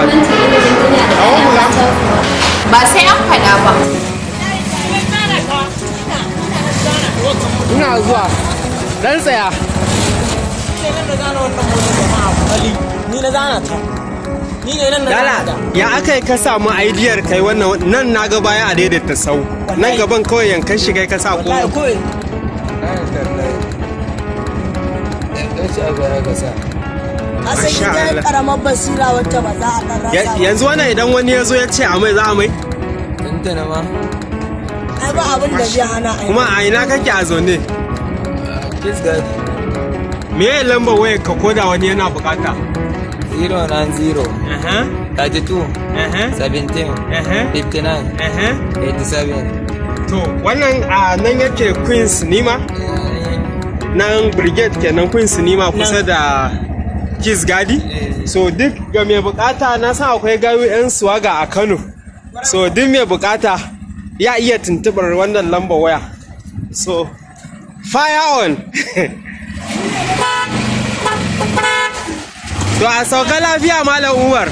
gwamnati ilimin duniya da Kawo ɗaya hula. mata kuwa. ba sai an faɗa ba ina zuwa dan tsaya ni na zana ta ni ne nan na Dala, zana ta ya aka yi ka samu aidiyar kai wannan nan na ga baya a daidaita sau nan gaban kawai yankan shi kai ka sa ko wallahi kawai Asa Masha ita Allah. karamar basira wacce ba za a ɗan rasa Ya- ba. yanzu wannan idan wani ya zo ya ce a mai za a mai tuntuna ma Ai ba abin da zai hana a yi. kuma a ina kake a zaune kiss god me ya lamba wayar ka koda wani yana bukata 090 Aha, 32 aha, 17 aha, 59 aha. 87 to wannan a nan yake queen sinima nan brigade kenan queen sinima kusa da kiss gadi so duk ga mai bukata na san akwai gayu 'yan suwaga a kano so duk mai bukata ya iya tuntubar wannan lambar waya so fire on to a sauka lafiya malam umar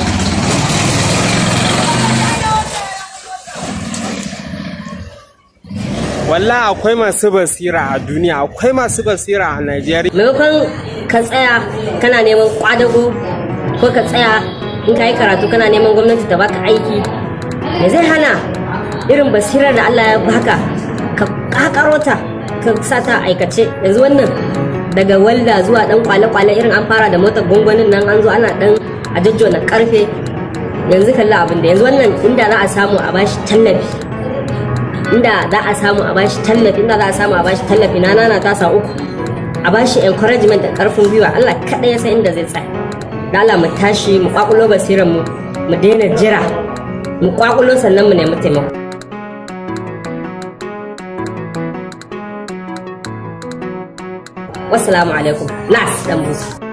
Wallah akwai masu basira a duniya akwai masu basira a Najeriya maimakon ka tsaya kana neman kwadago ko ka tsaya in ka yi karatu kana neman gwamnati ta baka aiki me zai hana irin basirar da Allah ya baka ka kakaro ta ka sa ta aikace yanzu wannan daga walda zuwa dan kwale-kwale irin an fara da motar gwangwanin nan an zo ana dan a jajjona karfe yanzu kalla abin da yanzu wannan inda za a samu a bashi tallafi inda za a samu a bashi tallafi inda za a samu a bashi tallafi na nana tasa uku a bashi encouragement da karfin gwiwa Allah kaɗai ya san inda zai tsaya da Allah mu tashi mu kwakulo basiran mu mu daina jira mu kwakulo sannan mu nemi taimako wassalamu alaikum nas dan busu